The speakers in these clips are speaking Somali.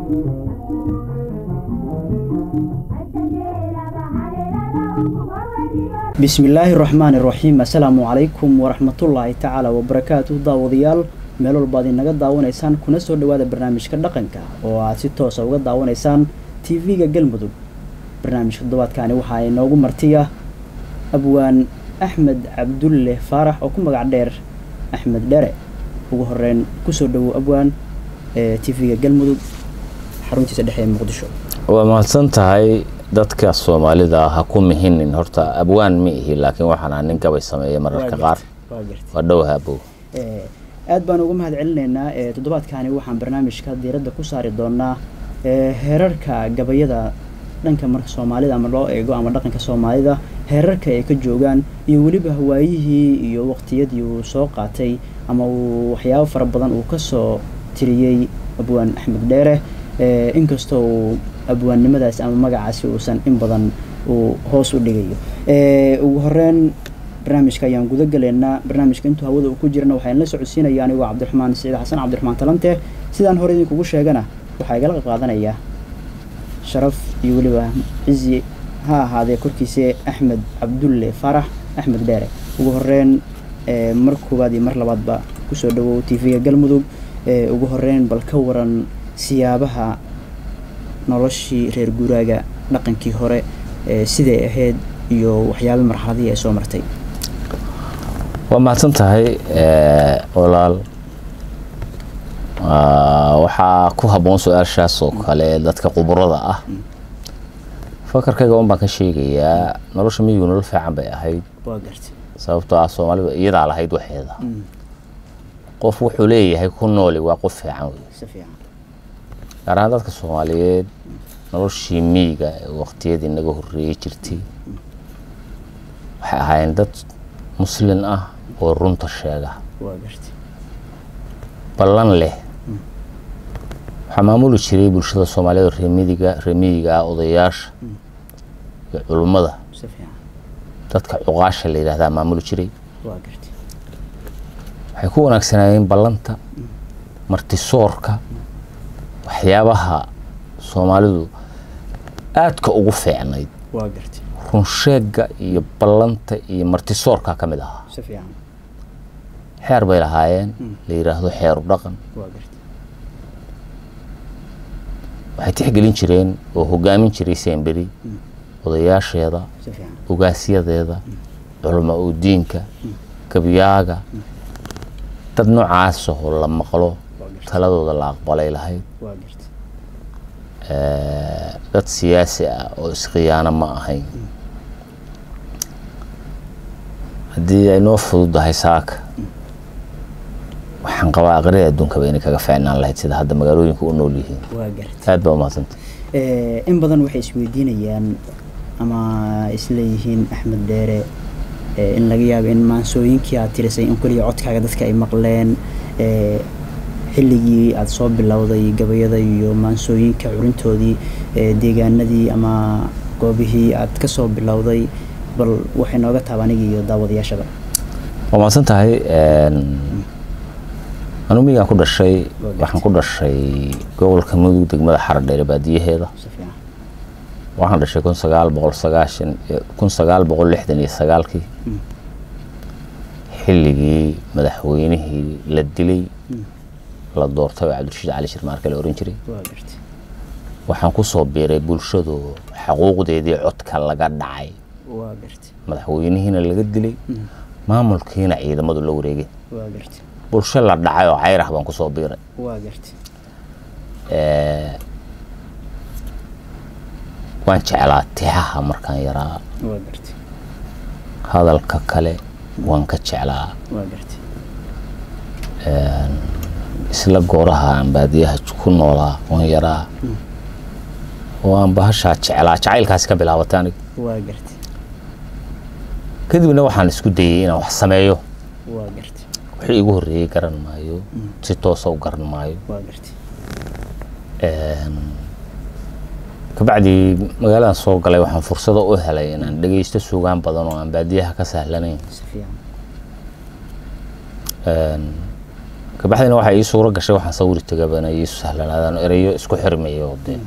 bismillaahi raxmaan iraxiim assalaamu calaykum waraxmatullaahi tacaala wabarakaatu daawadayaal meel walbaad inaga daawanaysaan kuna soo dhawaada barnaamijka dhaqanka oo aad si toosa uga daawanaysaan tv-ga galmudug barnaamijka toddobaadkaani waxaa inoogu martiya abwaan axmed cabdulle faarax oo ku magac dheer axmed dhere ugu horeyn kusoo dhawow abwaan ee tv-ga galmudug xaruntiisa dhexe ee muqdisho waa mahadsan tahay dadka soomaalida ha ku mihinin horta abwaan ma ihi laakiin waxaan nin gabay sameeya mararka qaar waa gartay waa dhowha abow Ee, aad baan uga mahad celinaynaa ee toddobaadkaani waxaan barnaamijka diiradda ku saari doonaa ee, heerarka gabayada dhanka marka soomaalida ama loo eego ama dhaqanka soomaalida heerarka ay ka joogaan iyo weliba hawaayihii iyo waqtiyadii uu soo qaatay ama uu waxyaabo fara badan uu kasoo tiriyey abwaan axmed dheere ee, inkastoo uu abwaannimadaasi ama magacaasi uusan in badan uu hoos u dhigayo Ee, ugu horeyn barnaamijka ayaan guda galeynaa barnaamijka intuu hawada uu ku jirana waxaan la socodsiinaya anigoo cabdiraxmaan siciid xasan cabdiraxmaan talante sidaan hore idinkugu sheegana waxaa igala qayb qaadanaya sharaf iyo weliba cizi ha ahaadee korkiisa axmed cabdulle faarax axmed dheere ugu horeyn ee, mar koowaad iyo mar labaadba kusoo dhawow tv-ga galmudug ee, ugu horeyn bal ka waran siyaabaha noloshii reer guuraaga dhaqankii hore ee, siday ahayd iyo waxyaaba marxaladihii ay soo martay waa mahadsan tahay eh, walaal Ah, waxaa ku habboon su-aashaas oo kale dadka khuburada ah fakarkayga un baan ka sheegayaa nolosha miyigu nolol fiican bay ahayd waa gartay sababtoo ah soomaalida iyadaa lahayd waxeeda Mm, qof wuxuu leeyahay ku nooli waa qof fiican wey si fiican gaar ahaan dadka soomaaliyeed noloshii miyiga ee waqtiyadii naga horreeyey jirtay waxay ahaayeen dad muslin ah oo runta sheega waa gartay ballan leh waxaa maamuli jiray bulshada soomaaliyeed oo reemidiga reemiyiga ah odayaasha iyo culummada si fiican dadka cuqaasha la yidhaahdaa maamuli jiray waa gartay waxay ku wanaagsanaayeen ballanta martisoorka waxyaabaha soomaalidu aadka ugu fiicnayd waa gartay runsheegga iyo ballanta iyo martisoorka ka mid ahaa si fiican xeer bay lahaayeen la yidhaahdo xeeru dhaqan waa gartay waxay tixgelin jireen oo hogaamin jiray semberi odayaasheeda si fiican ugaasyadeeda culamo u diinka gabyaaga dad noocaas oo la maqlo taladooda la aqbalay lahayd waa gartay Eh, dad siyaasi ah oo iskhiyaano ma ahayn haddii ay noo fududahay saaka waxaan qabaa aqrida adduunkaba inay kaga fiicnaan lahayd sida hadda magaalooyinka u nool yihiin waa gartay aad baa umahadsanta Ee, in badan waxay isweydiinayaan ama isleeyihiin axmed dheere ee, in laga yaabo in maansooyinkii aad tirisay in keliya codkaaga dadka ay maqleen ee, xilligii aad soo bilowday gabayada iyo maansooyinka curintoodii ee, deegaanadii ama goobihii aad ka soo bilowday bal waxay nooga taaba anigi iyo daawadayaashaba waa mahadsan tahay anu miyigaan ku dhashay Waa waxaan ku dhashay gobolka mudug degmada xaradheere baadiyaheeda si fiican waxaan dhashay kun sagaal boqol sagaashan kun sagaal boqol lixdan iyo sagaalkii xilligii madaxweynihii la dilay la doortay oo cabdirashiid cali shirmaarke la oran jiray waa gartay waxaan ku soo biiray bulshadu xaquuqdeedii codka laga dhacay waa gartay madaxweynihiina laga dilay maamulkiina ciidamadu la wareegeen waa gartay bulsho la dhacay oo cayrah baan ku soo biiray waa gartay Eh, waan jeclaa tixaha markaan yaraa waa gartay hadalka kale waan ka jeclaa waa gartay isla gooraha aan baadiyaha ku noolaa waan yaraa oo aan bahashaa jeclaa jacaylkaasi ka bilaabatay aniga waa gartay kadibna waxaan isku dayey inaan wax sameeyo waa gartay wixii igu horreeyey garan maayo si toosa u garan maayo waa gartay kabacdii magaaladan soo galay waxaan fursado u helay inaan dhegeysto suugaan badan oo aan baadiyaha ka sahlanayn si fiican kabacdina waxaa ii suuro gashay waxaan sawiri tagabana ii sahlanaadaan erayo isku xirmayo dee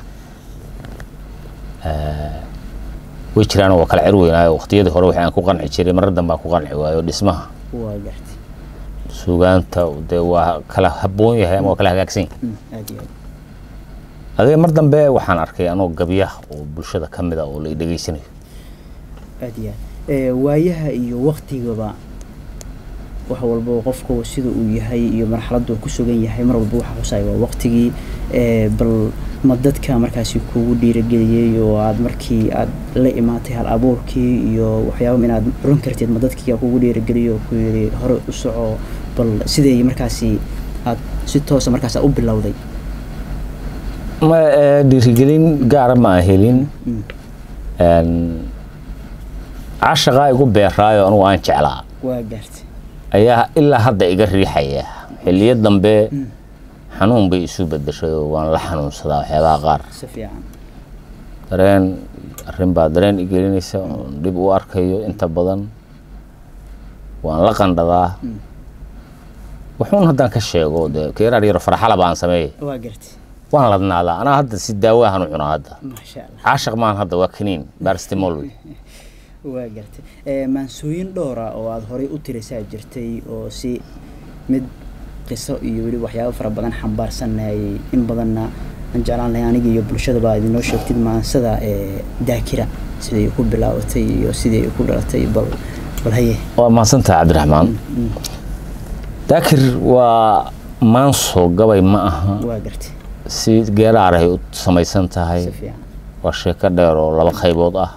way jiraan waa kala cer weynaayo waqtiyadii hore waxaan ku qanci jiray marar danbaan ku qanci waayo dhismaha waa gartay suugaanta dee waa kala habboon yahay ama waa kala hagaagsan yahay Mm, aad iyo aad adiga mar dambe waxaan arkay anoo gabyaha oo bulshada ka mid a oo la i dhegaysanayo aad iyo aad ee waayaha iyo waktigaba wax walba qofku sida uu yahay iyo marxaladdu ku sugan yahay mar walba waxa xusay waa waqtigii ee bal ma dadka markaasi kugu dhiirageliyey oo aad markii aad la imaatay hal abuurkii iyo waxyaaba inaad run kartid ma dadkii kugu dhiirageliyo oo ku yidhi hore u soco bal sidee markaasi aad si toosa markaas aad u bilowday ma eh, dhiirigelin gaara ma aan helin Mm, Een, caashaqaa igu beeraayo anugu aan jeclaa waa gaartay ayaa ilaa hadda iga riixaya xilliyo dambe Mm. xanuun bay isu bedeshay oo waan la xanuunsadaa waxyaabaha qaar si fiican dareen arrin baa dareen i gelinaysa oon dhib u arkayo inta badan waan la qandhadaa Mm. wuxuun haddaan ka sheego dee keeraar yaro farxala baan sameeyay waa gartay waan ladnaadaa anaa hadda si daawo ahaan u cunaa hadda maasha allah caashaq maan hadda waa kaniin barstimol wey waa gartay ee maansooyin dhowra oo aada horey u tirisaa jirtay oo si mid qiso iyo weli waxyaabo fara badan xambaarsanayay in badanna aan jeclaan lahay aniga iyo bulshadaba aad inoo sheegtid maansada ee daakira siday ku bilaabatay iyo siday ku dhalatay bal bal haye waa mahadsantaha cabdiraxmaan Mm, daakir waa maanso gabay ma aha waa gartay si geeraaray u samaysan tahay si fiican waa sheeko dheer oo laba qaybood ah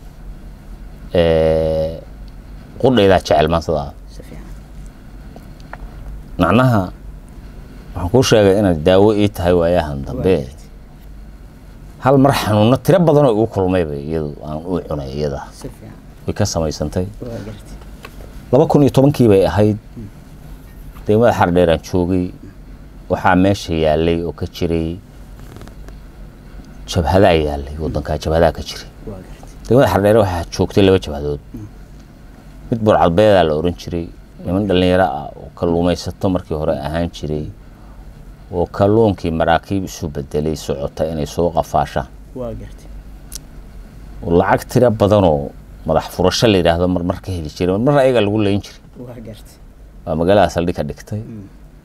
Ee, qudhaydaa jecel maansada si fiican macnaha waxaan kuu sheegay inaad daawo ii tahay waayahan waa dambe gartay hal mar xanuuno tiro badanoo igu kulmayba iyadu aan u cunay iyada si fiican way ka samaysantay waa gartay laba kun iyo tobankii bay ahayd degmada xardheeraan joogay waxaa meesha yaalay oo ka jiray jabhadaa yaalay wadankaa jabhadaa ka jiray waa gartay degmada xardheere waxaa joogtay laba jabhadood mid burcadbeedaa la oran jiray niman dhallinyaro ah oo kalluumaysato markii hore ahaan jiray oo kalluunkii maraakiib isu bedelay socota inay soo qafaashaan waa gartay oo lacag tiro badanoo madax furasho la yidhaahdo marmar ka heli jiray marmar ayaga lagu leyn jiray waa gartay waa magaalada saldhig ka dhigtay Mm.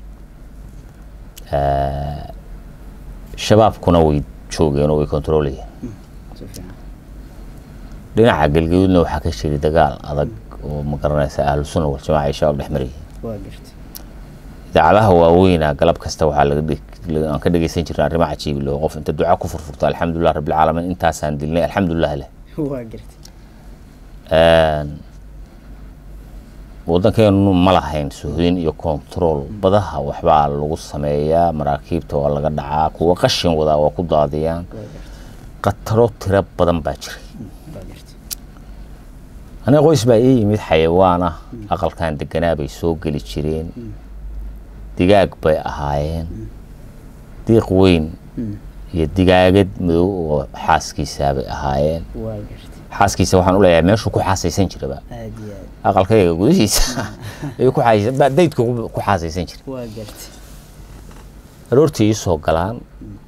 Eh, shabaabkuna way joogeen oo way kontroolayeen si fiican dhinaca galgaduudna waxaa ka jiray dagaal adag oo ma garanaysa ahlu sunna wal jamaaca iyo shabaab dhex marayay waa gartay idaacadaha waaweyna galab kasta waxaa laga dhig- laga- aan ka dhegeysan jirnay arrimo cajiib leh oo qof inta duca ku furfurto alxamdulilah rabbilcaalamiin intaasaan dilnay alxamdulilah leh waa gartay Een, waddankeenu ma lahayn suhdin iyo control badaha waxbaa lagu sameeyaa maraakiibta waa laga dhacaa kuwa qashin wadaa waa ku daadiyaan waa gartay khataro tiro badan baa jiray waa gartay aniga qoys baa ii yimid xayawaan ah aqalkan deganaa bay soo geli jireen digaag bay ahaayeen diiq weyn Mm. iyo digaagad madow oo xaaskiisaa bay ahaayeen waa gartay xaaskiisa waxaan u leeyahay meeshuu ku xaasaysan jiraba aad iyo aad aqalkayga gudihiisa ayuu ku xaasaysan baa daydka ku ku xaasaysan jiray waa gartay aroortii ii soo galaan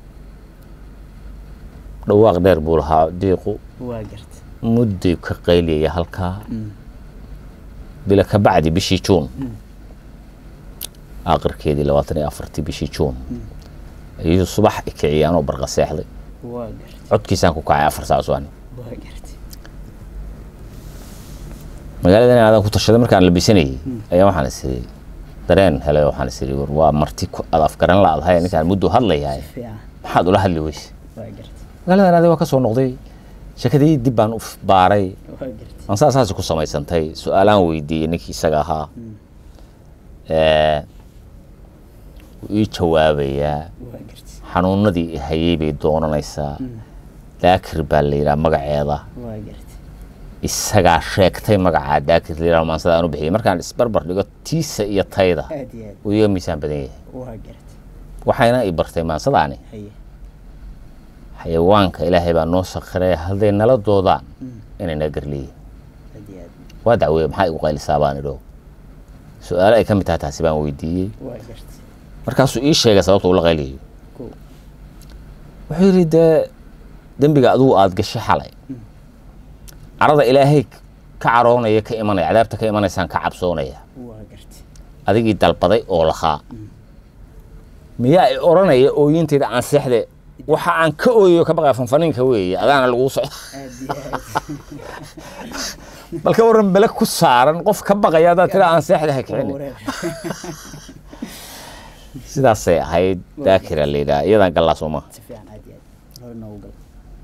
dhawaaq dheer buu lahaa diiqu waa gartay mudday ka qayliyaya halkaa Mm. bila ka bacdi bishii juun aakhirkeedii labaatan iyo afartii bishii juun ayuu subax i kiciyay anoo barqa seexday waa gartay codkiisaan ku kacay afar saac subaxni waa gartay magaalada in aadan ku tashaday markaan labisanayay ayaa waxaan is iri dareen helay waxaan is iri war waa marti ku aad afgaran la-dahay ninkaan muddo hadlayahay fiican maxaad ula hadli weyse waa gartay magaalada anaadi waa ka soo noqday shakadii dib baan u f- baaray waa gartay aan saasaasi ku samaysantay su-aalaan weydiiyey ninkii isaga ahaa Eh, wuu ii jawaabayaa waa gartay xanuunadii i hayay bay doonanaysaa daakir baa la yidhaha magaceeda waa gartay isagaa sheegtay magacaa daakir la yidhaha maansada aan u bixiyay markaan isbarbar dhigo tiisa iyo tayda aad iyo aad wuu iga miisaan badan yahay waa gartay waxayna i bartay maansadaani haye xayawaanka ilaahay baa noo sakhiray hadday nala doodaan inay naga garleeyihin aad iyo aad waa dacweeye maxaa igu qaylisaa baan idho su-aalo ay ka mid tahay taasi baan weydiiyey waa gartay markaasuu ii sheegay sababta ula qayliyayo Kow. wuxuu yidhi dee dembiga adigu aada gashay xalay carada ilaahay ka caroonaya ka imanaya cadaabta ka imanaysaan ka cabsoonaya waa gartay adigii dalbaday oo lahaa miyaa i odhanaya ooyintayda aan seexde waxa aan ka ooyayo ka baqaya fanfaniinka weeye adaana laguu socda aad iyo aad bal ka waran bele ku saaran qof ka baqaya haddaad tira aan seexda ha waa kicini wareer sidaasay ahayd daakira la yidhaha iyadan gallaa sooma si fiican aad iyo aad hore noogu gal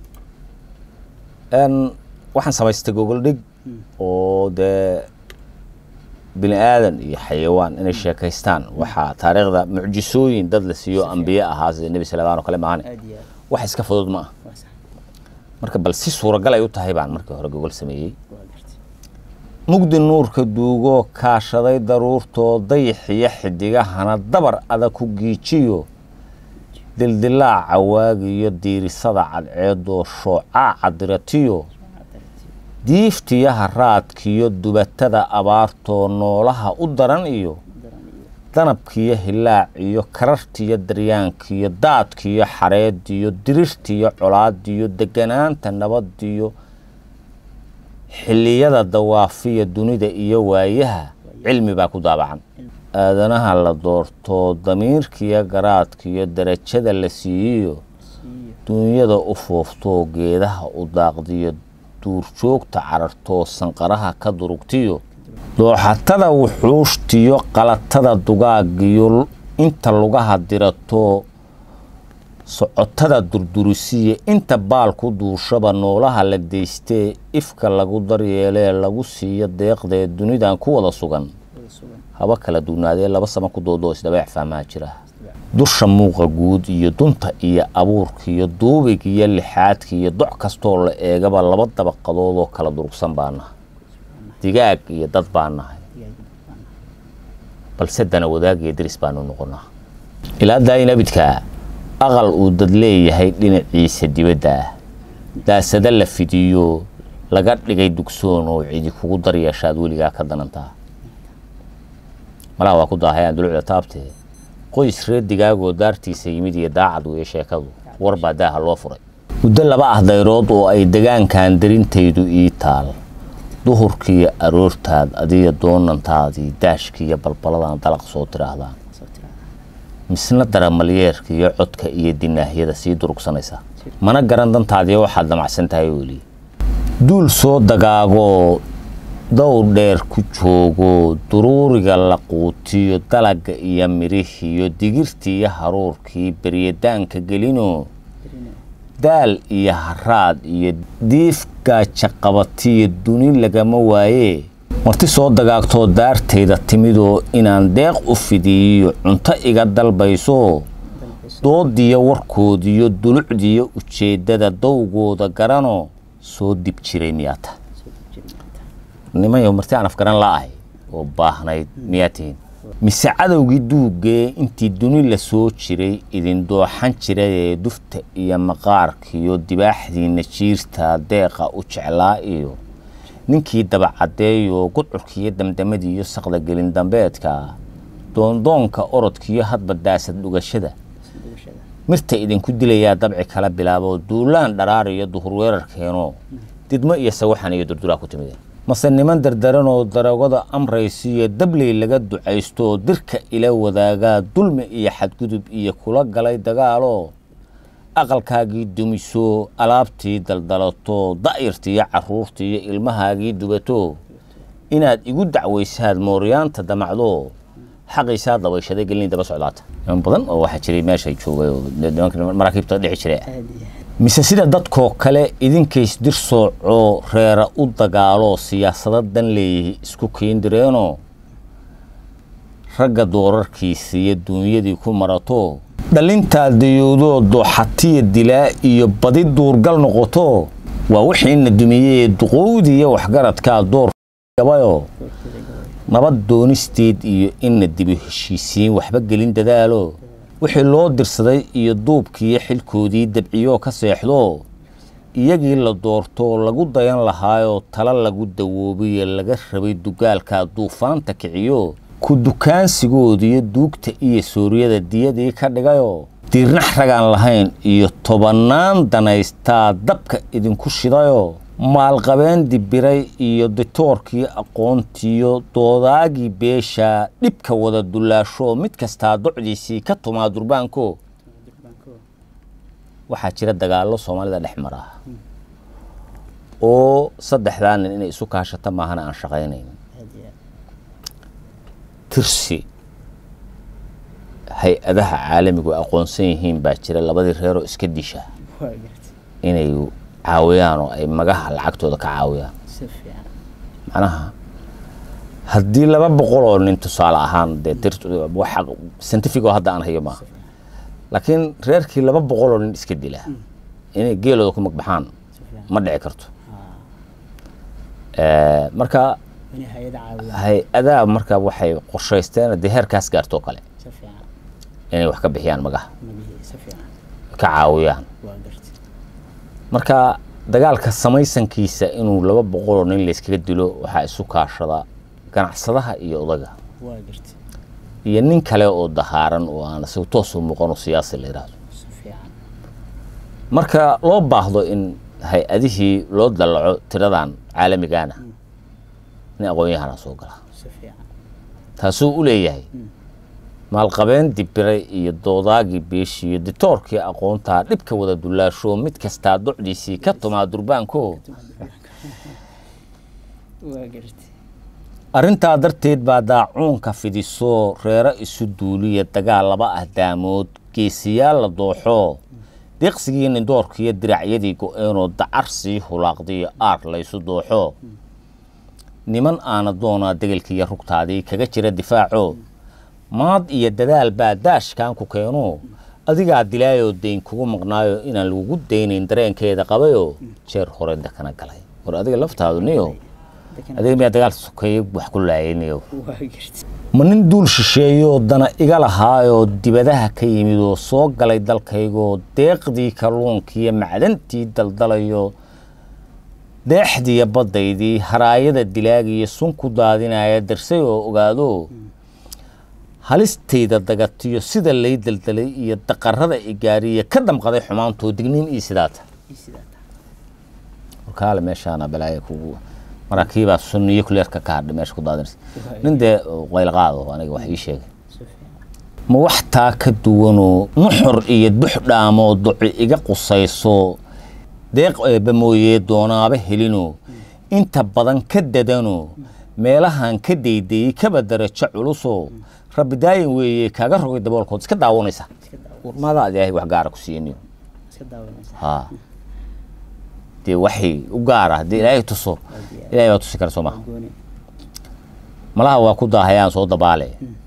n waxaan samaystay gogol dhig oo dee bini aadan iyo xayawaan inay sheekaystaan waxaa taariikhda mucjisooyin dad la siiyo ambiye ahaa sida nebi salmaan oo kale maahane aad iyo aad wax iska fudud ma ah waa sax marka bal si suuragal ay u tahay baan markii hore gogol sameeyey waa gartay mugdi nuurka duugoo kaashaday daruurtoo dayixiyo xidigahana dabar adag ku giijiyo dildilaaca waagiyo diirisada cadceedoo shoocaaca diratiyo diiftiyaha raadkiyo dubatada abaartoo noolaha u daran iyo daran iyo danabkiyo hilaaciyo karartiyo daryaankiyo daadkiyo xareediyo dirirtiyo colaadiyo deganaanta nabadiyo xilliyada dawaafiya dunida iyo waayaha cilmi baa ku daabacan aadanaha la doortoo damiirkiyo garaadkiyo darajada la siiyiyo siiyo duunyada u fooftoo geedaha u daaqdiyo duurjoogta carartoo sanqaraha ka durugtiyo dooxatada wuxuushtiyo qalatada dugaagiyo inta lugaha diratoo socotada durdurisiya inta baal ku duushaba noolaha la deystee ifka lagu daryeelee lagu siiyo deeqdee dunidan ku wada sugan wada sugan haba kala duwnaadee laba sama ku doodoo isdhabeec fahmaha jira dusha muuqa guud iyo dunta iyo abuurka iyo duubig iyo lixaadka iyo doc kastoo la eegaba laba dabaqadood oo kala durugsan baa nahay digaag iyo dad baa nahay balse dana wadaag iyo deris baanu noqonaa ilaa daayin abidkaa aqal uu dad leeyahay dhinaciisa dibadda ah daasada la fidiyo laga dhigay dugsoon oo cidi kugu daryeeshaad weligaa ka danantaa malaha waa ku daahayaan dulucda taabtee qoys reer digaagoo daartiisa yimid iyo daacad weeye sheekadu war baa daaha loo furay muddo laba ah dayrood oo ay degaankan darintaydu ii taal duhurkiiyo aroortaad adiyo doonantaadii daashkiiyo balbaladan dalaq soo tiraahdaan soo tiraa misna daramalyeerka iyo codka iyo dinaahyada sii durugsanaysa mana garan dantaadiyo waxaad damacsan tahay weli duul soo dagaagoo dowr dheer ku joogo duruuriga la quutiyo dalaga iyo midhihiyo digirtiiyo haruurkii beryadaanka gelino daal iyo haraad iyo diif gaaja qabatiyo duni lagama waaye marti soo dagaagtoo daartayda timidoo inaan deeq u fidiyiyo cunto iga dalbayso doodiyo warkoodiyo dulucdiyo ujeeddada dowgooda garanoo soo dib jiray miyaata nimayo marti aan afgaran la'ahay oo baahnayd miyaa tihiin mise cadowgii duugee intii duni la soo jiray idin dooxan jirayee dufta iyo maqaarkiyo dibaaxdiina jiirta deeqa u jeclaa iyo ninkii dabacadeeyoo gudcurkiiyo damdamadiiyo saqda gelin dambeedka doondoonka orodkiyo hadba daasad dhugashada mirta idinku dilayaa dabci kala bilaabo duulaan dharaar iyo duhur weerarkeenoo didmo iyo sawaxan iyo durduraa ku timideen mase niman dardaranoo daragada amraysiiyo dabley laga ducaystooo dirka ila wadaagaa dulmi iyo xadgudub iyo kula galay dagaaloo aqalkaagii dumiso alaabtii daldalato da'yartiiyo caruurtii iyo ilmahaagii dubato inaad igu dacwaysaad mooryaanta damacdo xaqiisaa dabayshaday gelin daba socdaata niman badan oo waxaa jiray meeshay joogay oo nimanka maraakiibta dhici jiray mise sida dadkoo kale idinkays dir soocoo reera u dagaaloo siyaasado dan leeyihi isku keendireenoo ragga doorarkiisa iyo duunyadii ku marato dhalintaa dayowdoo dooxatiya dilaa iyo badi duurgal noqoto waa wixiina dumiyey duqowdiiyo waxgaradkaa door gabayoo nabad doonisteed iyo inna dibu heshiisiin waxba gelin dadaalo wixii loo dirsaday iyo duubkiiyo xilkoodii dabciyoo ka seexdo iyagii la doortoo lagu dayan lahaayoo tala lagu dawoobiye laga rabay dugaalkaa duufaanta kiciyo ku dukaansigooda iyo duugta iyo suuriyada diyadii ka dhigayoo diirnax ragaan lahayn iyo tobannaan danaystaa dabka idinku shidayoo maalqabeen dibiray iyo ditoorkii aqoontiyo doodaagii beeshaa dhibka wada dullaashoo mid kastaa docdiisii ka tumaa durbaanko waxaa jira dagaallo soomaalida dhex mara oo saddexdaa nin inay isu kaashata maahana aan shaqaynayn tirsi hay-adaha caalamigu aqoonsan yihiin baa jira labadii reeroo iska disha inay caawiyaan oo ay magaha lacagtooda ka caawiyaan macnaha haddii laba boqol oo nin tusaale ahaan dee scientific oo hadda aan hayo maaha laakiin reerkii laba boqol oo nin iska dila inay geelooda ku magbaxaan ma dhici karto marka hay-adaha marka waxay qorshaysteen dee heerkaas gaartoo kale inay wax ka bixiyaan magaha ka caawiyaan marka dagaalka samaysankiisa inuu laba boqoloo nin layskaga dilo waxaa isu kaashada ganacsadaha iyo odaga iyo nin kale oo dahaaran oo aan isagu toos u muuqano siyaasi la yidhaahdo marka loo baahdo in hay-adihii loo dallaco tiradan caalamigaana nin aqoon-yahana soo gala taasuu u leeyahay maalqabeen dibiray iyo doodaagii beeshii iyo ditoorkii aqoontaa dhibka wada dullaashoo mid kastaa docdiisii ka tumaa durbaanko arrintaa darteed baa daacuunka fidisoo reero isu duuliya dagaal laba ah daamood geesiyaal la dooxoo deeqsigii nindoorkiiyo diracyadii go-eenoo dacar sii hulaaqdiyo aar laysu dooxo niman aana doonaa degelkiiyo rugtaadii kaga jira difaaco maad iyo dadaal baa daashkan ku keeno adigaa dilaayoo dayn kugu maqnaayo inaan lagugu daynayn dareenkeeda qabayoo jeer hore dakana galay war adiga laftaadu niyo adiga miyaa dagaal sokeeye wax ku laayayniyo ma nin duul shisheeyoo dana iga lahaayoo dibadaha ka yimid oo soo galay dalkaygoo deeqdii kalluunkiiyo macdantii daldalayo deexdiiyo baddaydii haraayada dilaagiyo sun ku daadinaya darsay oo ogaado halistayda dagatiyo sida lay daldalay iyo daqarada igaariya ka damqaday xumaantoo digniin iyo sidaata warkaale meeshaana balaaya kugu maraakiibaa sunniyo kuleerka ka hadha meesha ku daadinaysa nin dee qaylqaado aniga wax ii sheegay ma wax taa ka duwanoo nuxur iyo dux dhaamoo duci iga qusayso deeq eebba mooyee doonaaba helinoo inta badan ka dadanoo meelahan ka daydayey kaba darajo culusoo rabbi daayin weeye kaaga rogay daboolkood iska daawanaysa warmaada ad ilaahay wax gaara ku siiyaniyo ha dee waxay u gaara haddii ilaahay tuso ilahay baa tusi kara soo maha malaha waa ku daahayaan soo dabaale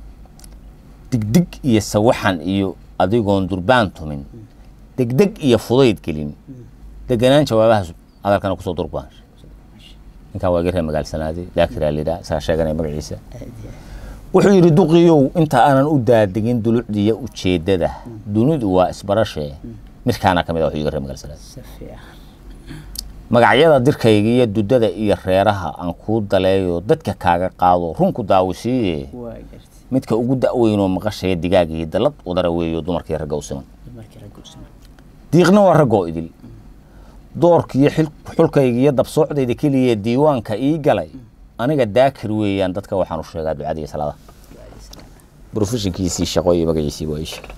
digdig iyo sawaxan iyo adigoon durbaan tumin degdeg iyo fudayd gelin deganaan jawaabahaas hadalkana kusoo durbaan ninkan waa garee magaalsanaaday daakiraa lidhaa isagaa sheeganaya magaciisa wuxuu yidhi duqiyow inta aanan u daadegin dulucdiiyo ujeeddada dunidu waa isbarashee midkaana ka mid a wuxuu iga ree magaalsanaaday magacyada dirkayga iyo dudada iyo reeraha aan kuu daleeyo dadka kaaga qaado runku daawisiiye midka ugu da-weynoo maqashaya digaag iyo dallad wadara weeyo dumarkii ragga u siman diiqna waa raggoo idil doorkiiyo xulkayga iyo dabsoocdayda keliya diiwaanka ii galay aniga daakir weeyaan dadka waxaan u sheegaa ducada iyo salaada brofeshinkiisii shaqo iyo magaciisii waa isha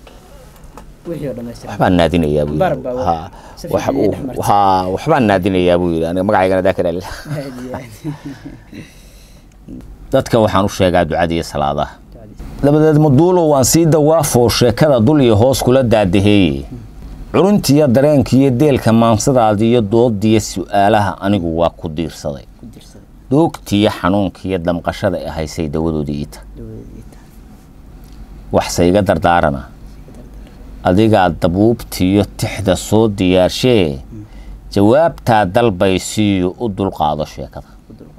waxbaan naadinayaa buu waxbaan naadinayaa buu yidhi aniga magacaygana daakir alil dadka waxaan u sheegaa ducada iyo salaadaha dabadeed maduulo waan sii dawaafoo sheekada dul iyo hoos kula daadaheeye curuntiiyo dareenkiiyo deelka maansadaadiiyo doodiyo su-aalaha anigu waa ku diirsaday doogtiiyo xanuunkiiyo damqashada e haysay dawadoodii iita waxse iga dardaarana adigaa dabuubtiiyo tixda soo diyaarshee jawaabtaa dalbaysiiyo u dulqaado sheekada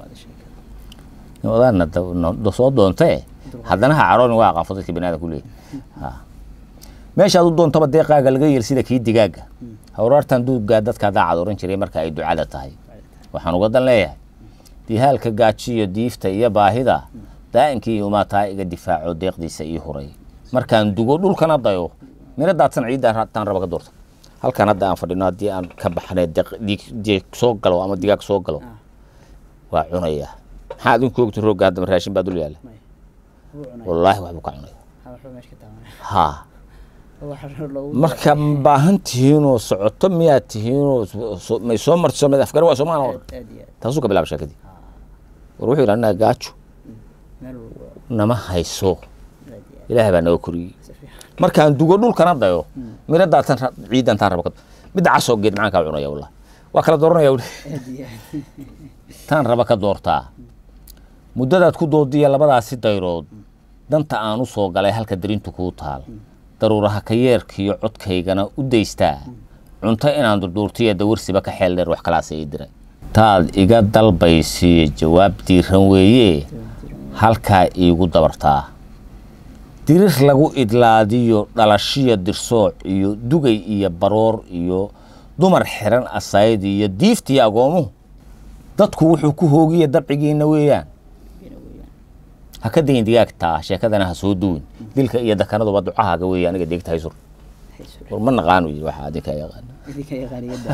odaana soo doontee haddana ha carooni waa aqaanfo dadka bani aadam ku leeyahy meeshaad u doontaba deeqaaga laga yeel sida kii digaaga hawraartan duugaa dadkaa daacad oran jiray marka ay ducada tahay waxaan uga dan leeyahay dihaalka gaajiyo diifta iyo baahida daa'inkii iyo umaataa iga difaaco deeqdiisa ii huray markaan dugo dhulkana dayo miro daadsan ciidda taan raba ka doorta halkan hadda aan fadhino haddii aan ka baxnay diig soo galo ama digaag soo galo waa cunaya maxaa adinku ogta roogga haddama raashin baa dul yaalla wallaahi waxbuu ka cunaya ha marka ma baahan tihiinoo socoto miyaad tihiinoo may soo martiso mid afgar waa soomaana wada taasuu ka bilaaba sheekadii war wuxuu yidhi annaga gaajo nama hayso ilaahay baa naga koriyey markaan dugo dhulkana dayo miro daatan ciidan taan raba midda casoo geed maxaan kaa cunaya wallahi waa kala dooranaya wuli taan raba ka doortaa muddadaad ku doodiya labadaasi dayrood danta aan u soo galay halka darintu kuu taal daruuraha ka yeerkiiyo codkaygana u daystaa cunto inaan durduurtiya dawarsiba ka xeel dheer wax kalaasa ii diray taad iga dalbaysiiyo jawaab diiran weeye halkaa iigu dabartaa dirir lagu idlaadiyo dhalashiyo dirsooc iyo dugay iyo baroor iyo dumar xiran asayd iyo diiftiyo agoomuhu dadku wuxuu ku hoogiya dabcigiina weeyaan ha ka dayin digaagtaa sheekadana ha soo duwin dilka iyo dakanaduba ducahaaga weeye aniga deegta haysur war ma naqaanu yii waxa adinka yaqaana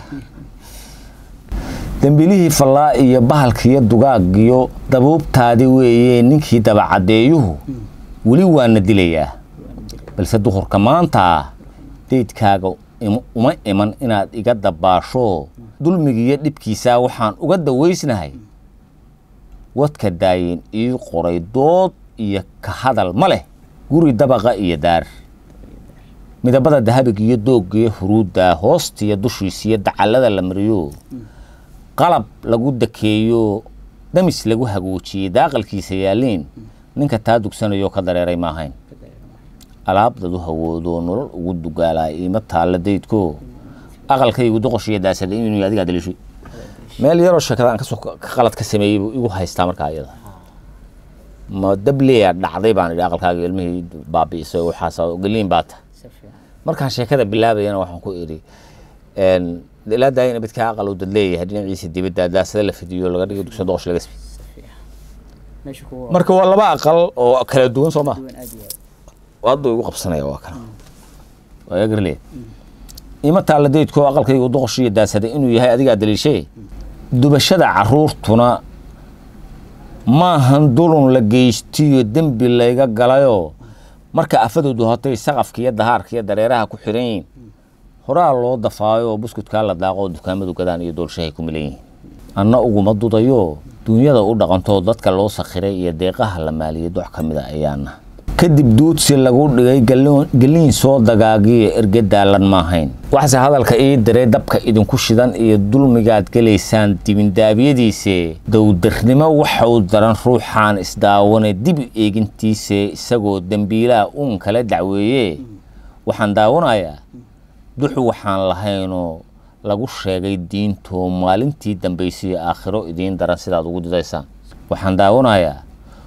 dembilihii fallaa iyo bahalkiiyo dugaagiyo dabuubtaadi weeye ninkii dabacadeeyuhu weli waana dilayaa balse duhurka maanta deydkaaga uma iman inaad iga dabaasho dulmigiiyo dhibkiisaa waxaan uga dawaysnahay wadka daayeen ii qoray dood iyo ka hadal ma leh guri dabaqa iyo daar midabada dahabiga iyo dooggiyo huruudda hoostiyo dushiisiyo dacallada la mariyo qalab lagu dakeeyo damis lagu hagoojiyey daaqalkiisa yaalliin ninka taa dugsanayo ka dareeray maahayn alaabdadu hawoodo nolol ugu dugaalaa iima taalla daydko aqalkaygu doqoshiyo daasada inuu adigaa daliishay meel yaroo sheekada aan kasoo qalad ka sameeyey buu igu haystaa markaa ayada ma dableya dhacday baan idhi aqalkaaga ilmihii baabi'isay waxaas geliin baa ta markaan sheekada bilaabayana waxaan ku idhi ilaa daayina midkaa aqal uu dad leeyahay dhinaciisa dibadda daasada la fidiyo laga dhigo dugsa doqosh laga sbi marka waa laba aqal oo kala duwan soo maa hadda igu qabsanaya waa kana waa iga garleya ima taalla daydkoo aqalkaygu doqoshiyo daasada inuu yahay adigaa daliishee dubashada caruurtuna maahan dulun la geystiyo dembi layga galayoo marka afadoodu hotay saqafka iyo dahaarka iyo dareeraha ku xiran yihin horaa loo dafaayo oo buskudkaa la daaqo oo dukaamadu gadaan iyo doolshahay ku milan yihiin anna uguma dudayo duunyada u dhaqantoo dadka loo sakhiray iyo deeqaha la maaliyay dox ka mida ayaana kadib duudsi lagu dhigay geliin soo dagaagiyo erge daalan maahayn waxse hadalka ii diray dabka idinku shidan iyo dulmigaad gelaysaan dibindaabyadiise dowdarnimo waxau daran ruuxaan isdaawane dibi eegintiise isagoo dembiilaha uun kala dacweeye waxaan daawanayaa duxu waxaan lahaynoo lagu sheegay diintoo maalintii dambaysiyo aakhiro idiin daran sidaad ugu didaysaan waxaan daawanayaa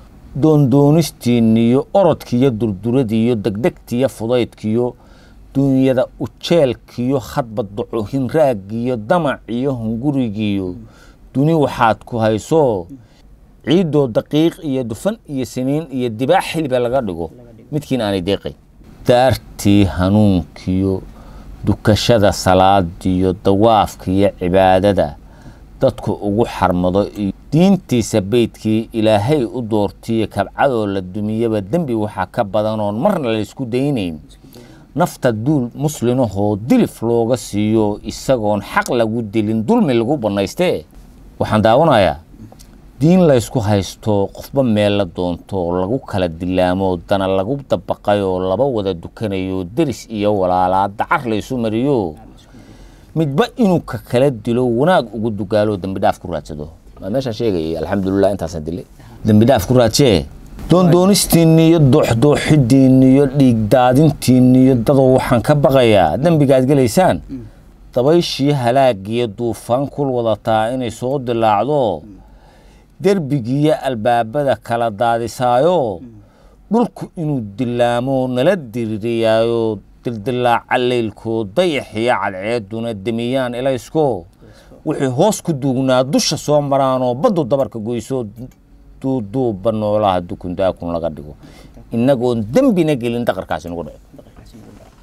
doondoonistiinniyo orodkiiyo durduradiiyo degdegtiiyo fudaydkiyo duunyada ujeelkiyo hadba ducuhinraaggiyo damaciyo hungurigiyo duni waxaad ku hayso ciiddoo daqiiq iyo dufan iyo siniin iyo dibaax xilba laga dhigo midkiin aanay deeqayn daartii hanuunkiyo dukashada salaadiyo dawaafkiyo cibaadada dadku ugu xarmado iyo diintiisa beydkii ilaahay u doortiyo kabcadoo la dumiyaba dembi waxaa ka badanoon marna laysku daynayn nafta duul muslinahoo dilif looga siiyo isagoon xaq lagu dilin dulmi lagu bannaystee waxaan daawanayaa diin laysku haysto qofba meel la doonto lagu kala dilaamo dana lagu dabaqayoo laba wada dukanayo deris iyo walaalaa dacar laysu mariyo midba inuu ka kala dilo wanaag ugu dugaalo dembi dhaaf ku raadsado waa meeshaan sheegayay alxamdulilah intaasaan dilay dembi dhaaf ku raadsee doondoonistiinniyo dooxdooxidiinniyo dhiigdaadintiinniyo dadoo waxaan ka baqayaa dembigaad gelaysaan dabayshii halaagiyo duufaan kul wadataa inay soo dilaacdo derbigiiyo albaabada kala daadisaayo dhulku inuu dilaamo nala diririyaayo dildilaaca leylkoo dayaxiyo cadceeduna demiyaan ilaysko wixii hoos ku duugnaa dusha soo maraanoo baddu dabarka goysoo duuduubba noolaha dukundaakun laga dhigo inagoon dembina gelin daqarkaasi nagu dhaco dhaqankaasi nagu dhaco.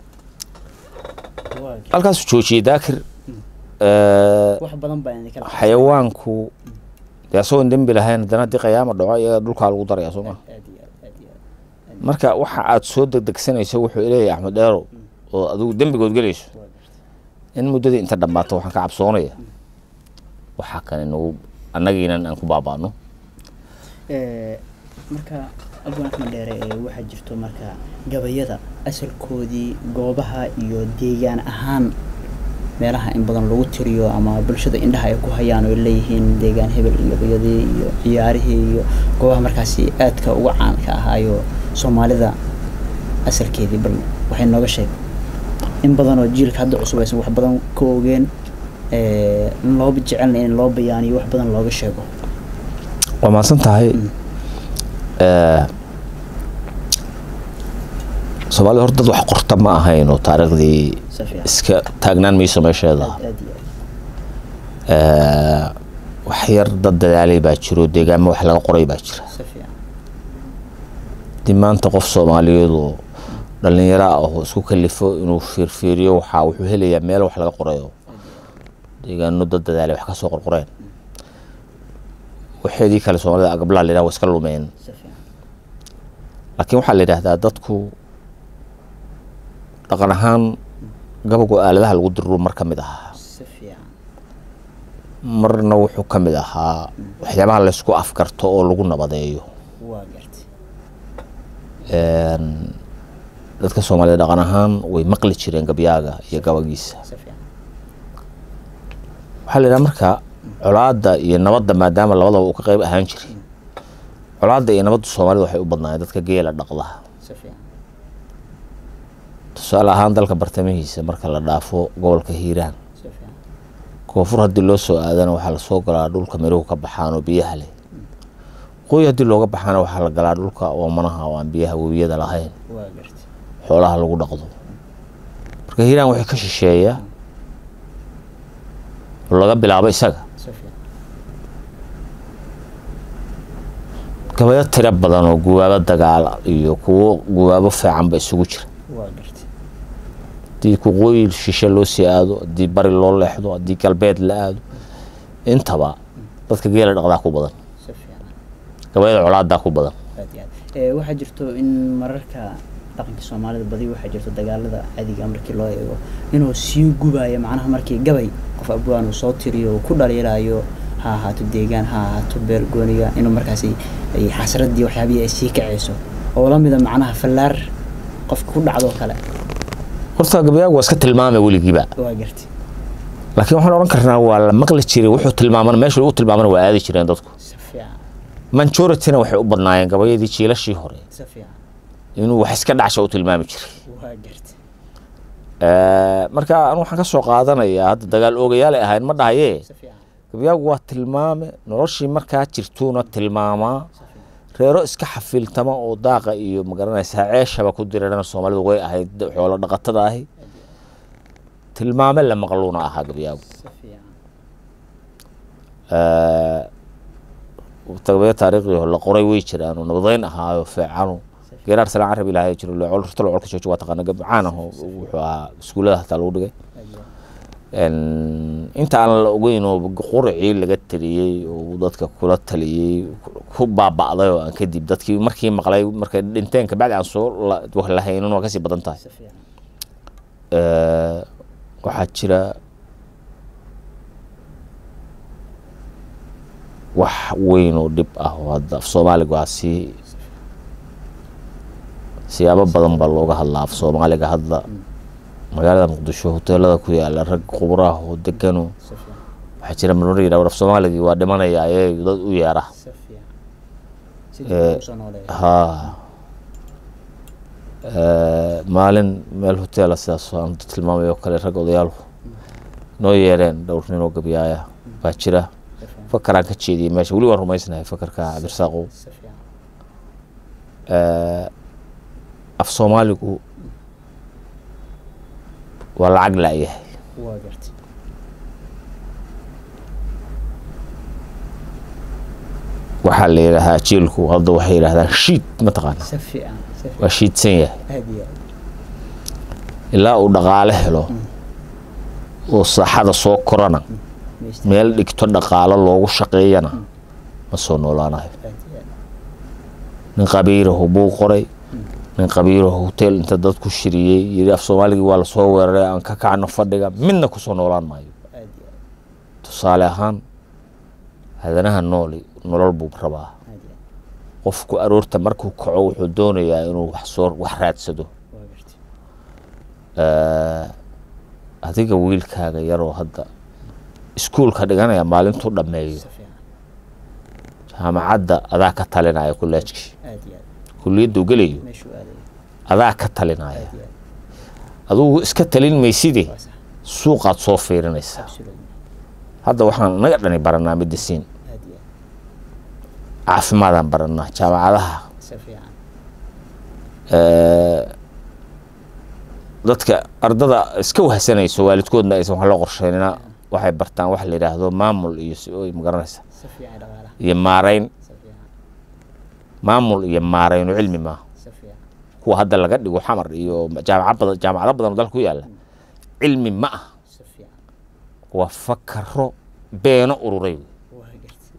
Waa gartay. halkaasuu joojiyey daakir Eh, wax badan baa idinka dhaca. xayawaanku dee asagoon dembi lahayn haddana haddii qiyaama dhaco iyaga dhulkaa lagu daraya soo maa aad iyo aad aad iyo aad marka waxa aad soo degdegsanayso wuxuu leeyahay axmed dheerow oo adigu dembigood gelayso waa gartay. in muddadii inta dhammaato waxaan ka cabsoonaya waxaa kale nagu annagiinan aan ku baabaano Ee, marka abwaanka dheere ee waxaa jirto marka gabayada asalkoodii goobaha iyo deegaan ahaan meelaha in badan lagu tiriyo ama bulshada indhaha ay ku hayaan oo ay leeyihiin deegaan hebel iyo gabayadii iyo ciyaarihii iyo goobaha markaasi aadka uga caanka ahaayo soomaalida asalkeedii bal waxay nooga sheeg in badan oo jiilka hadda cusub aysan wax badan ka ogeen ee, in loo jecelna in loo bayaaniyo wax badan looga sheego waa mahadsan tahay soomaalida horta dad wax qorta ma ahayn oo taariikhdii si fiican iska taagnaan mayso meesheeda aad aad iyo aad Eh, wax yar dad dadaalay baa jiro deegaamo wax laga qoray baa jira si fiican haddii maanta qof soomaaliyeed oo dhallinyaro ah oo isku kalifo inuu fiirfiiriyo waxaa wuxuu helayaa meel wax laga qorayo deegaano dad dadaalay wax ka soo qorqoreen waxeedii kale soomaalida agablaa la yidhaha waa iska lumeen si fiican laakiin waxaa la yidhaahdaa dadku dhaqan ahaan gabagu aaladaha lagu diriro mar ka mid ahaa si fiican marna wuxuu ka mid ahaa waxyaabaha laysku afgarto oo lagu nabadeeyo waa gartay Een, dadka soomaalida dhaqan ahaan way maqli jireen gabyaaga iyo gabagiisa si fiican waxaa la yidhaha marka colaadda iyo nabadda maadaama labadaba uu ka qayb ahaan jiray colaadda iyo nabadda soomaalida waxay u badnaayeen dadka geela dhaqda si fiican tusaale ahaan dalka bartamihiisa marka la dhaafo gobolka hiiraan si fiican koonfur haddii loo soo aadana waxaa lasoo galaa dhulka miruhu ka baxaan oo biyaha leh waqooyi haddii looga baxaana waxaa la galaa dhulka oomanaha oo aan biyaha webiyada lahayn waa gartay xoolaha lagu dhaqdo marka hiiraan waxay ka shisheeya oo laga bilaabo isaga si fiican gabayo tiro badan oo guwaabo dagaal iyo kuwo guwaabo fiicanba isugu jira waa gartay haddii waqooyi shishe loo sii aado haddii bari loo leexdo haddii galbeed la aado intaba dadka geela dhaqdaa ku badan si fiican gabayada colaadaa ku badan aad iyo aad ee waxaa jirto in mararka dhaqanka soomaalida badi waxaa jirto dagaalada caadiga markii loo eego inuu sii gubayo macnaha markii gabay qof abwaan uu soo tiriyo uu ku dhaliilaayo ha ahaato deegaan ha ahaato beer gooniga inuu markaasi ay xasradii waxyaabihii ay sii kacayso oo la mida macnaha fallaar qofka ku dhacdo kale horta gabayaagu waa iska tilmaamay weligiiba waa gartay laakiin waxaan odhan karnaa waa la maqli jiray wuxuu tilmaamana meesha lagu tilmaamana waa aadi jireen dadku si fiican majorityna waxay u badnaayeen gabayadii jiilashii hore si fiican inuu wax iska dhacsha u tilmaami jiray waa gartay Eh, marka anu waxaan ka soo qaadanayaa hadda dagaal oogayaalay ahayn ma dhahaye si fiican gabyaagu waa tilmaame noloshii markaa jirtuuna tilmaamaa reero iska xafiiltama oo daaqa iyo magaranaysaa ceeshaba ku dirana soomaalidu way ahayd xoolo dhaqatada ahi tilmaame la maqluuna ahaa gabyaagu si fiican Eh, gabayo taariikhdii hore la qoray way jiraan oo nabadeyn ahaayo feecanu geeraar salaan carab ilaahay jiro loocol rurta locolka jooji waa taqaana gabcaan ah oo wuxuu ahaa iskuullada hataa lagu dhigay aad iyo aad En, inta aan la ogeyn oo quracii laga taliyey oo uu dadka kula taliyey ku baaba'day oo aan kadib dadkii markii maqlay markay dhinteen kabacdi aan soo la- wax la haynin waa kasii badan tahay si fiican Eh, waxaa jira wax weyn oo dhib ah oo hadda af soomaaliga waa si siyaabo badan baa looga hadlaa af soomaaliga hadda magaalada muqdisho hoteelada ku yaala rag khuburaah oo degano si fiican waxaa jira marmar yidhah war af soomaaligii waa dhimanaya ayay dad u yeera si fiican si Eh, dib loogu soo nooleeyo haa Eh, maalin meel hoteela sidaas aan tilmaamay oo kale rag odayaal noo yeereen dhowr nin oo gabyaaya baa jira si fiican fakaraan ka jeediyey meesha weli waan rumaysnahay fakarka cabdirasaaqow si fiican Eh, af soomaaligu waa lacag la'yahay waa gartay waxaa la yidhaahaa jiilku hadda waxay yidhahdaan shiid mataqaana si fiican si fiican waa shiidsan yahay aad iyo aad ilaa uu dhaqaale helo oo saaxada soo korana Maysta- meel dhigto dhaqaalo loogu shaqeeyana ma soo noolaanayo aad iyo aad nin qabiirahu buu qoray nin qabiirahu hotel inta dad ku shiriyey yidhi af soomaaligii waa lasoo weeraray aan ka kacno fadhiga midna kusoo noolaan maayo aad iyo aad tusaale ahaan hadanaha nooli nolol buu rabaa aad iyo aad qofku aroorta markuu kaco wuxuu doonayaa inuu wax soo wax raadsado waa gartay Eh, adiga wiilkaaga yaroo hadda iskuulka dhiganaya maalintuu dhammeeyo si fiican jaamacadda adaa ka talinaya kuleejkii aad iyo aad kuliyaddu gelayo meeshuu aadayo adaa ka talinaya aad iyo aad adugu iska talin mayside waa sax suuqaad soo fiirinaysaa absolutely hadda waxaan naga dhani baranaa medicine aad iyo aad caafimaadaan baranaa jaamacadaha si fiican eh, dadka ardada iska wahsanayso waalidkoodna aysan wax loo qorsheynina waxay bartaan wax la yidhaahdo maamul iyo si oy magaranaysa si fiican dhaqaalaha iyo maarayn si fiican maamul iyo maarayno cilmi maaha si fiican kuwa hadda laga dhigo xamar iyo jaamacad badan jaamacado badan oo dalka ku yaalla cilmi ma ah si fiican waa fakaro beeno ururay wey. waa gartay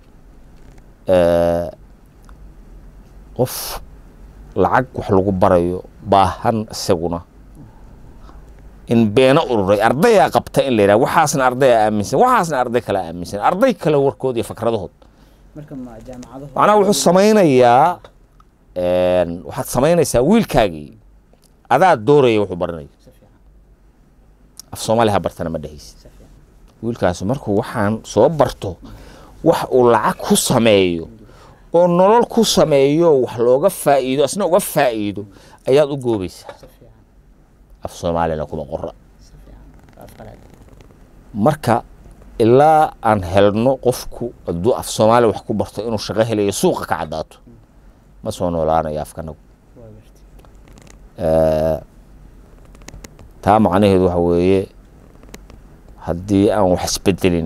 Eh, qof lacag wax lagu barayo baahan isaguna in beeno ururay ardayaa qabta in la yidhaha waxaasna ardayaa aaminsan waxaasna arday kale aaminsan arday kale warkood iyo fakradahood marka ma jaamacadahu macnaha wuxuu samaynayaa een, waxaad samaynaysaa wiilkaagii adaa dooraya wuxuu baranayo si fiican af soomaali ha bartana ma dhehaysid si fiican wiilkaasi markuu waxaan soo barto wax uu lacag ku sameeyo oo nolol ku sameeyo wax looga faa'iido asna uga faa'iido ayaad u goobaysaa si fiican af soomaalina kuma qora si fiican waa afqalaad marka ilaa aan helno qofku hadduu af soomaali wax ku barto inuu shaqo helayo suuqa ka caddaato ma soo noolaanayo afkanagu waa gartay Eh, taa macnaheedu waxa weeye haddii aan wax isbedelin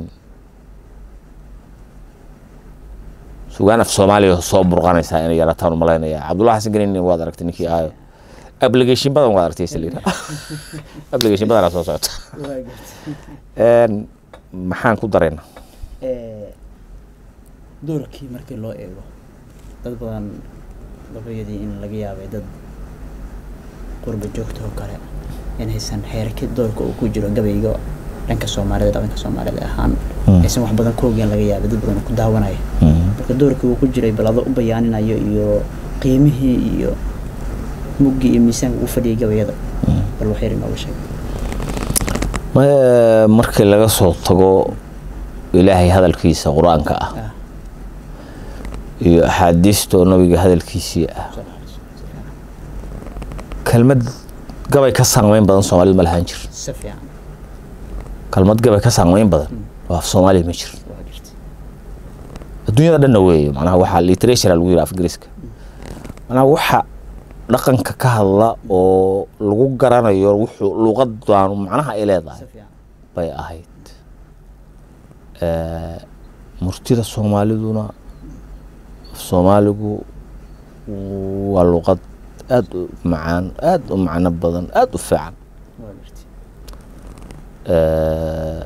sugaan af soomaaliya soo burqanaysaa inay yarataan u malaynaya cabdullahi xasan ganin waad aragtay ninkii ahayo application badan waad aragtay saliira application badanaa soo socota waa gartay Een, maxaan ku daraynaa Eh, doorkii markii loo eego dad badan gabayadii in laga yaabay dad qurba joogta oo kale inaysan xeerkii doorka uu ku jiro gabayga dhanka soomaalida dhaqanka soomaalida ahaan Mm. aysan wax badan ka ogeen laga yaabay dad badan ku daawanaya marka doorkii uu ku jiray bal adoo u bayaaninayo iyo qiimihii iyo muggii iyo miisaanka uu fadhiyay gabayada bal wax yar inooga sheeg Ma- markii laga soo tago ilaahay hadalkiisa qur-aanka ah ah iyo axaadiista oo nabiga hadalkiisii ah soo dhaxayso. Si fiican. kelmad gabay ka saamayn badan soomaalida ma lahaan jir si fiican kelmad gabay ka saamayn badan oo af soomaaliya ma jir waa jirtay adduunyada dhanna weeye macnaha waxaa literature lagu yidhi af ingiriiska macnaha waxa dhaqanka ka hadla oo lagu garanayo wuxuu luuqadan macnaha ay leedahay si fiican bay ahayd Eh, murtida soomaaliduna af soomaaligu waa luuqad aad u macaan aad u macno badan aad u fiican waa jirtay Eh,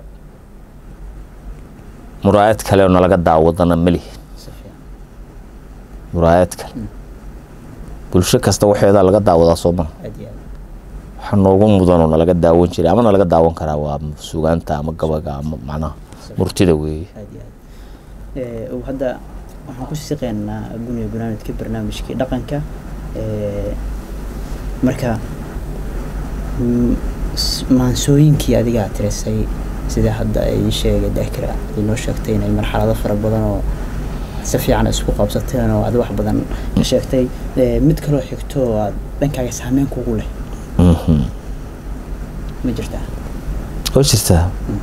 muraayad kale oo nalaga daawadana ma lihin si fiican muraayad kale bulsho kasta waxeedaa laga daawadaa soo maha aad iyo aad waxa noogu mudanoo nalaga daawan jiray ama nalaga daawan karaa waa sugaanta ama gabaga ama macnaha murtida weeye aad iyo aad Eh, uu hadda waxaan ku siqeynaa guniga barnaamijka barnaamijkii dhaqanka Eh, marka mm, s- maansooyinkii adigaa tirisay sida hadda ay sheegay daakira ay noo sheegtay inay marxalado fara badan oo si fiican isku qabsateen oo aad wax badan ka sheegtay Eh, mid kaloo xigto oo aad dhankaaga saameyn kugu leh Mhm. ma jirtaa oo jirtaa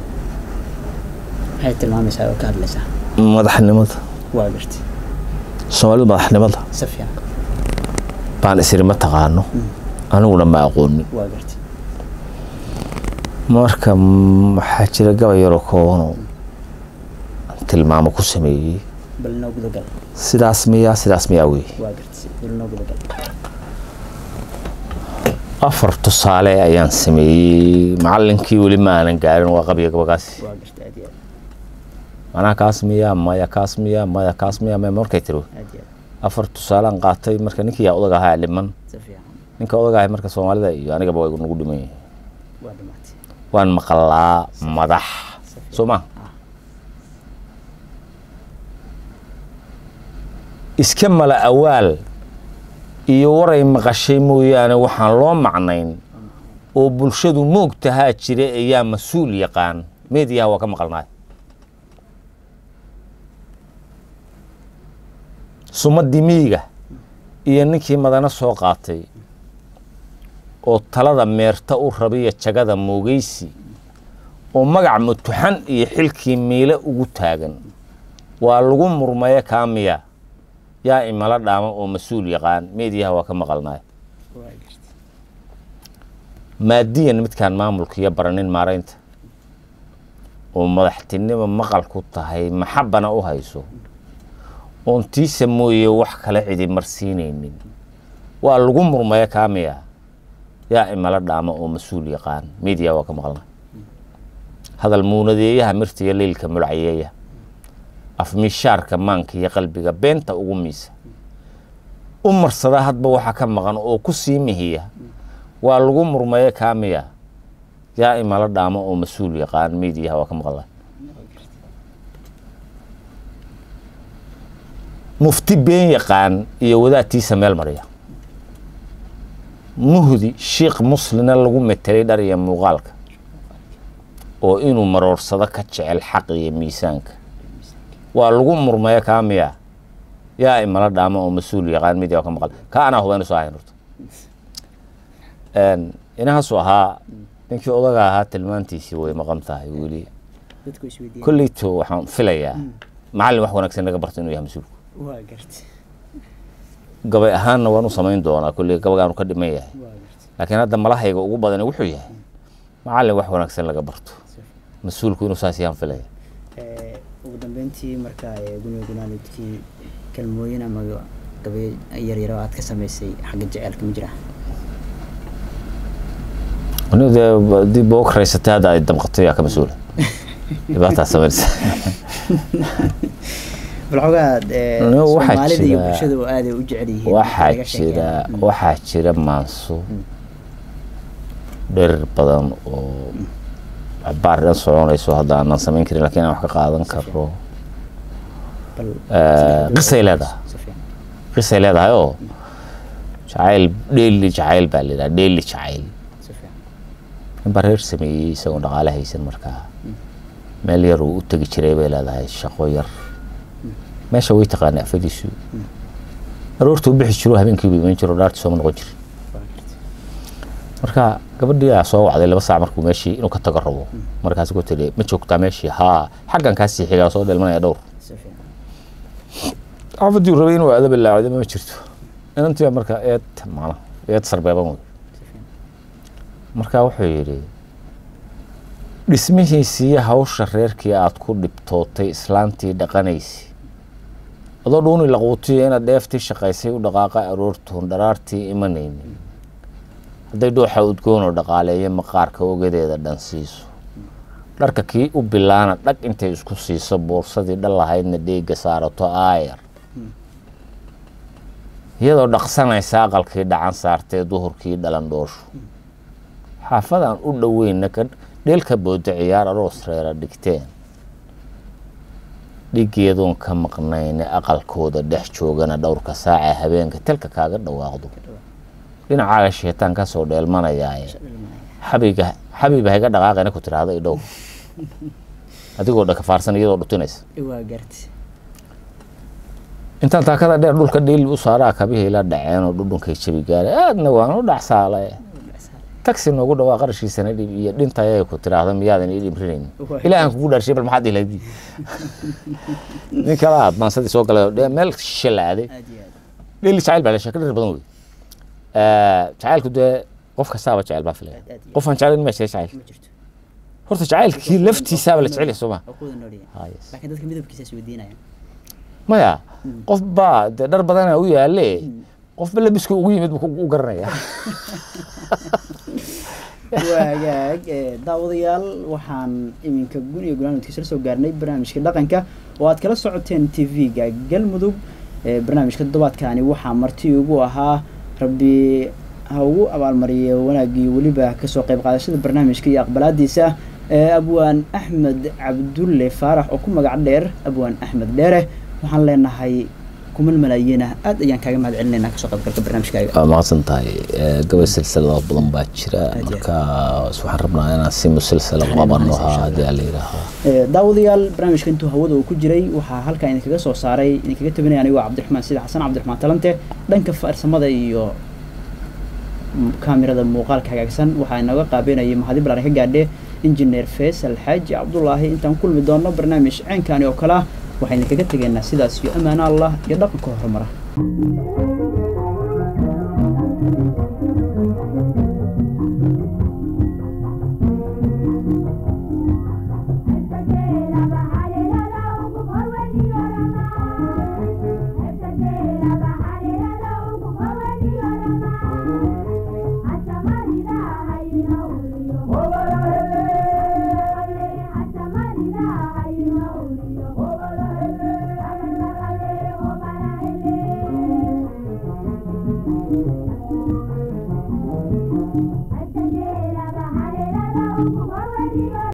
maxay tilmaamaysaa oo ka hadlaysaa madaxnimada waa gartay soomaalidu madaxnimada si fiican baan isiri ma taqaano aniguna ma aqoonin waa gartay marka mm, waxaa jira gabay yaroo koobanoo aan tilmaamo ku sameeyey bal inoo gudagal sidaas miyaa sidaas miyaa wey waa gartay bal inoo gudagal afar tusaale ayaan sameeyey macallinkii weli ma aanan gaarin waa qabya gabagaasi waa gartay aad iyo macnaha kaas miyaa maya kaas miyaa maya kaas miyaa maya markay tiro aad aad iyo aad afar tusaalaan qaatay marka ninkii yaa odag ahaa dhiman si fiican ninka odag ahay marka soomaalida iyo anigaba way nagu dhiman yihiin waa dhamaatay waan maqlaa madax soo ma iska mala awaal iyo waray maqashay mooyaane waxaan loo macnayn oo bulshadu moogtahaa jira ayaa mas-uul yaqaan meediyaha waa ka maqalnaay sumadii miyiga iyo ninkii madana soo qaatay oo talada meerta u rabiya jagada moogeysi oo magac mutuxan iyo xilkii miile ugu taagan waa lagu murmaya kaamiya yaa imala dhaama oo mas-uul yaqaan meediyaha waa ka maqalnaay waa gartay maadiyan midkaan maamulka iyo baranin maaraynta oo madaxtinimo maqal ku tahay maxabana u hayso oon tiisa mooye wax kale cidi marsiinaynin waa lagu murmaya kaamiya yaa imala dhaama oo mas-uul yaqaan meediyaha waa ka maqalnaay hadal muunadeeyaha mirtiga leylka mulcayeeya afmishaarka maanka iyo qalbiga beenta ugu miisa u marsada hadba waxa ka maqan oo ku sii mihiya waa lagu murmaya kaamiya yaa imala dhaamo oo mas-uul yaqaan meediyaha waa ka maqla mufti been yaqaan iyo wadaadtiisa meel mariya muhdi shiikh muslina lagu metelay dhar iyo muuqaalka oo inuu maroorsado ka jecel xaq iyo miisaanka waa lagu murmaya kaamiya yaa imala dhaamo oo mas-uul yaqaan media ka maqal ka anaa hubaynu soo ahayn horta inahaasuu ahaa ninkii odaga ahaa tilmaantiisii way maqan tahay weli dadku isweydiiyeen kolleyto waxaan filayaa macallin wax wanaagsan laga barto inuu yahay mas-uulku waa gartay gabay ahaanna waan u samayn doonaa kolley gabagaanu ka dhiman yahay waa gartay laakiin hadda malahayga ugu badani wuxuu yahay macallin wax wanaagsan laga barto mas-uulku inuu saas yahaan filaya Ee, ugu dambeyntii marka ee, guniga gunaanidkii kalmooyin ama gabayo yaryar oo aad ka samaysay xagga jaceylka ma jira anigu dee haddii boog raysatay hadda ay damqato yaa ka mas-uula dhibaataa samaynaysa bal xogaa ee, Anigu waxaa soomaalida iyo jira- bulshada oo aaday u jecel yihiin waxaa laga sheekeeyo. jira Mm. waxaa jira maanso dherer badan oo cabaar dhan soconayso hadda aanan samayn karin lakiin aan wax ka qaadan karo bal Eh, qisay leedahay si fiican. qisay leedahay oo jacayl dheeli jacayl baa layidhaha dheeli jacayl si fiican. ninbaa reer sameeyey isagoo dhaqaale haysan markaa meel yar uu u tegi jiray bay leedahay shaqo yar meesha way taqaanay afadiisu aroortuu bixi jiro habeenkii buu iman jiro dhaartii sooma noqon jirin Waa gartay. marka gabadhii aa soo wacday laba saac markuu meeshii inuu ka tago rabo markaas ku tiri ma joogtaa meeshii haa xaggan kaasii xigaa soo dhelmanaya dhowr si fiican. xaafadii uu rabay inuu aado bilaacdo ma jirto inantii baa marka eed macna eed sarbeeban wey si fiican. marka wuxuu yidhi dhismihiisii iyo hawsha reerkii aad ku dhibtootay islaantii dhaqanaysi adoo dhuuni laquutiyo inaad dheeftii shaqaysay u dhaqaaqa aroortoon dharaartii imanaynin hadday dhuuxa udgoonoo dhaqaaleeyo maqaarka ogadeeda dhan siiso dharka kii u bilaana dhag intay isku siiso boorsadii dhal lahaydna dheega saarato aayar iyadoo dhaqsanaysa aqalkii dhacan saartee duhurkii dhalan dhoosho xaafadaan u dhoweyna ka dheelka booda ciyaar aroos reera dhigteen dhigeedoon ka maqnayne aqalkooda dhex joogana dhowrka saaca habeenka telka kaaga dhawaaqdo dhinacaaga sheetaan ka soo dheelmanayaaye xabiga xabiiba hayga dhaqaaqayna ku tiraahdo i dhow adigoo dhakafaarsan iyadoo dhutinaysa waa gartay. intaan taakada dheer dhulka dhiil u saaraa kabihii la dhaceen oo dhudhunkay jabi gaaray aadna waan u dhacsaale taxi noogu dhawaa qarashiisana dhib iyo dhintayay ku tiraahdo miyaadan ii dhimrinaynin Waa. ilaahan kugu dhaarshay bal maxaad ilayd nin kala aad maansadii soo galay oo dhe- meel shishe la aaday aad iyo aad. dheeli jacayl baa la sheeka dheer badan wey Eh, jacaylku dee qof kastaaba jecel baa filaya Aad- aad iyo qofaan jeclayn ma jecel jacayl ma jirto. horta jacaylkii laftiisaaba la jecel yahay soo ma Waa ku wada nool yahay. Ah, yes. laakiin dadka midabkiisa is weydiinayaan maya qof baa dee dhar badana u yaale qofba labiska ugu yimid buu u garanaya waagaag ee, daawadayaal waxaan iminka gun iyo gunaanadkiisa la soo gaarnay barnaamijka dhaqanka oo aad kala socoteen t v-ga galmudug ee, barnaamijka toddobaadkani waxaa marti ugu ahaa rabbi ha ugu abaalmariyo wanaaggii weliba kasoo qayb qaadashada barnaamijka iyo aqbalaadiisa ee, abwaan axmed cabdulle faarax oo ku magac dheer abwaan axmed dheere waxaan leenahay kuman malaayiinah aad ayaan kaaga mahad celinaynaa kasoo qaybgalka barnaamijkaaga waa mahadsan tahay Eh, gabay silsilado badan baa jira Aad iyo marka waxaan rabnaa inaan si musilsila Taxriim qabano ahaan, insha haddii aan la yidhaaho Ee, daawadayaal barnaamijka intuu hawada uu ku jiray waxaa halkaa idinkaga soo saaray idinkaga tabinaya anigoo cabdiraxmaan sida xasan cabdiraxmaan talante dhanka farsamada iyo m- kaamirada muuqaalka hagaagsan waxaa inooga qaabeynayay mahadi balaan ka gaadhe injineer faysal xaaji cabdulaahi intaan ku kulmi doono barnaamij ceenkaani oo kale ah waxaan idinkaga tegaynaa sidaas iyo amaano allah iyo dhaqanka horumara Thank you.